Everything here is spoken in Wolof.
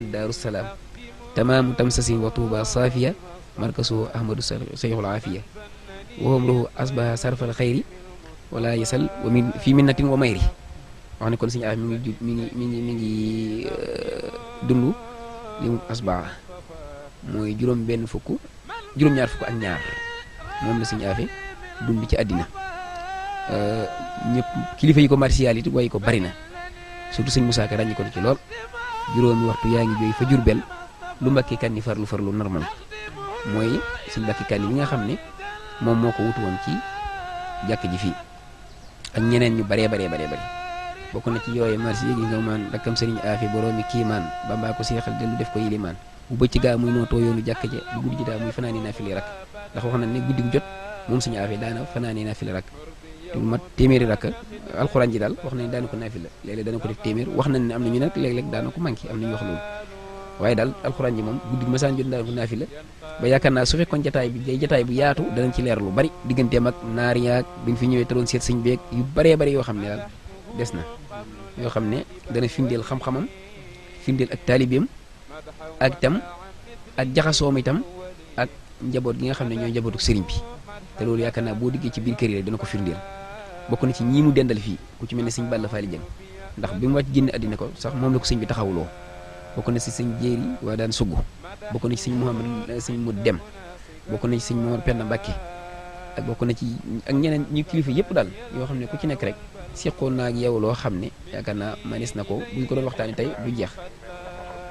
daaru salaam tamaamu tamsasin wa tuuba saafiya markasu ahmadu sayxul aafiya waxam ruhu asbaha sarfal xayri wala yasal wa min fii minnatin wa mayri wax ne kon suñu affaire mi ngi mi ngi mi ngi mi ngi dund li mu asbaha mooy juróom benn fukk juróom-ñaar fukk ak ñaar moom la suñu affaire dund ci àddina ñëpp kilifa yi ko martial it way ko bari na surtout sëñ Moussa Ka ràññi ko ci lool juróomi waxtu yaa ngi jooy fa Jurbel lu mbakki kan ni farlu farlu normal mooy suñ mbakki kan yi nga xam ne moom moo ko wutu woon ci jàkk ji fii ak ñeneen ñu baree baree baree bari bokk na ci yooyu marsi yi nga maan rakkam sëriñ aafi boroomi kiimaan bambaa ko seexal dellu def ko yilimaan bu bëcc gaa muy nootoo yoonu jàkk ja bu guddi ji daa muy fanaani naa fili rak ndax wax na ne guddi gu jot moom suñu aafi daana fanaani naa fili rak te mat téeméeri rakk alxuraan ji daal wax nañ daana ko naafila léeg-léeg dana ko def téeméer wax nañ ne am na ñu nag léeg-léeg daana ko manqué am na ñu wax loolu waaye daal alxuraan ji moom guddi masaan jot daana ko naafila ba yaakaar naa su fekkoon jataay bi day jataay bu yaatu danañ ci leer lu bari digganteem ak naar yaag bi nga fi ñëwee te doon seet sëñ beeg yu baree bari yoo xam ne daal des na yoo xam ne dana firndeel xam-xamam firndeel ak taalibeem ak itam ak jaxasoom itam ak njaboot gi nga xam ne ñooy njabootu sëriñ bi te loolu yaakaar naa boo diggee ci biir kër yi rek dana ko firndeel bokk na ci ñii mu dendal fii ku ci mel ne sëñ Balla Faali Jeng ndax bi mu wàcc génn àddina ko sax moom la ko sëñ bi taxawuloo bokk na ci sëñ Jéeri waa daan sugg bokk na ci sëñ Mouhamad sëñ mu dem bokk na ci sëñ Momar Penda Mbàkke ak bokk na ci ak ñeneen ñu kilifa yëpp daal yoo xam ne ku ci nekk rek seqoon naa ak yow loo xam ne yaakaar naa manis na ko buñ ko doon waxtaanee tey du jeex